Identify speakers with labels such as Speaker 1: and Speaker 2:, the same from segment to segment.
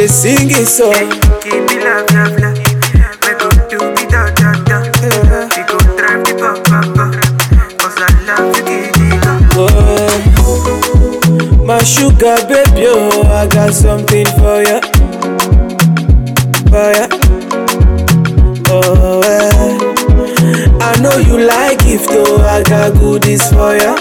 Speaker 1: sing it song.
Speaker 2: Give me love, love, love. We go do me da da da. We go drive the pop pop pop. Cause I love you, give me love.
Speaker 1: Oh, my sugar baby, oh, I got something for ya. For ya. Oh, eh. I know you like gift, oh, I got goodies for ya.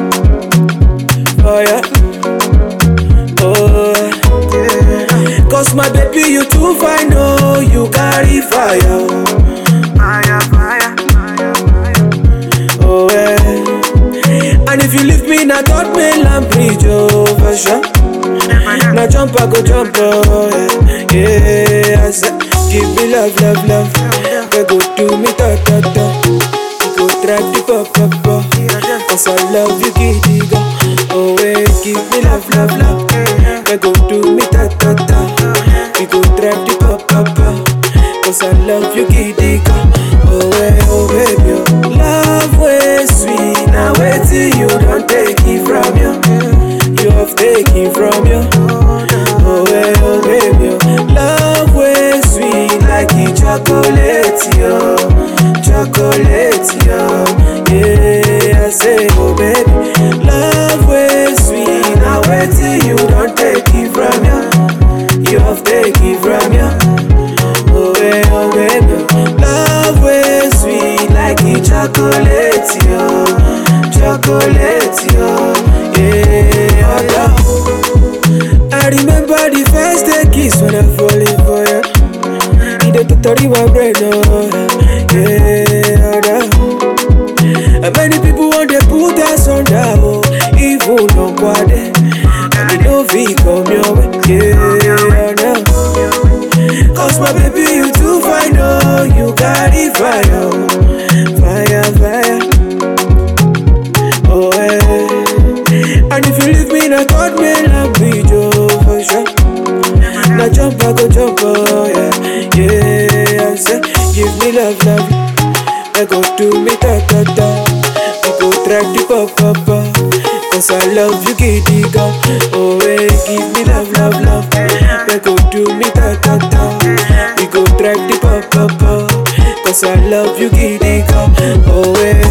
Speaker 1: For ya. Oh, eh. Cause my baby, you too fine, oh, you carry fire. oh.
Speaker 2: Fire, fire, fire, fire.
Speaker 1: Oh, eh. And if you leave me, na God me lamp bridge, oh, for sure.
Speaker 2: Never done.
Speaker 1: Now jump, I go jump, oh, yeah. Yeah, I said, give me love, love, love. We go do me ta ta ta. We go track the pop, pop, pop. Cause I love you, giddy go. Oh, yeah, give me love, love, love. We go do me ta ta ta. We go track the pop, pop, pop. Cause I love you, giddy go. Oh, yeah, oh, baby, oh. Love way sweet. Now wait till you don't take it from you. You have taken from you. Oh, hey, oh, baby. oh. Love way sweet like a chocolate, yo. Chocolate, yo. Yeah, I say, oh, baby. Love way sweet. Now wait till you don't take it from you. You have taken from you. Oh, hey, oh, baby. Love way sweet like a chocolate, yo. Chocolate, yo. Yeah, oh, yeah. I remember the first day kiss when I falling for you. You dey totally my brain, oh yeah, oh, yeah. And many people want to put us on down, oh, even on quade. And they don't feel come your way, yeah, oh, yeah. Cause my baby, you too fine, oh, you got it fire, oh. fire, fire. Oh, eh. And if you leave me, na God may love me, Joe, for sure. Now jump, I go jump, oh, yeah. Yeah, I say, give me love, love. I go do me ta ta ta. We go track the pop, pop, pop. Cause I love you, giddy go. Oh, eh, give me love, love, love. I go do me ta ta ta. We go track the pop, pop, pop. Cause I love you, giddy go. Oh, eh,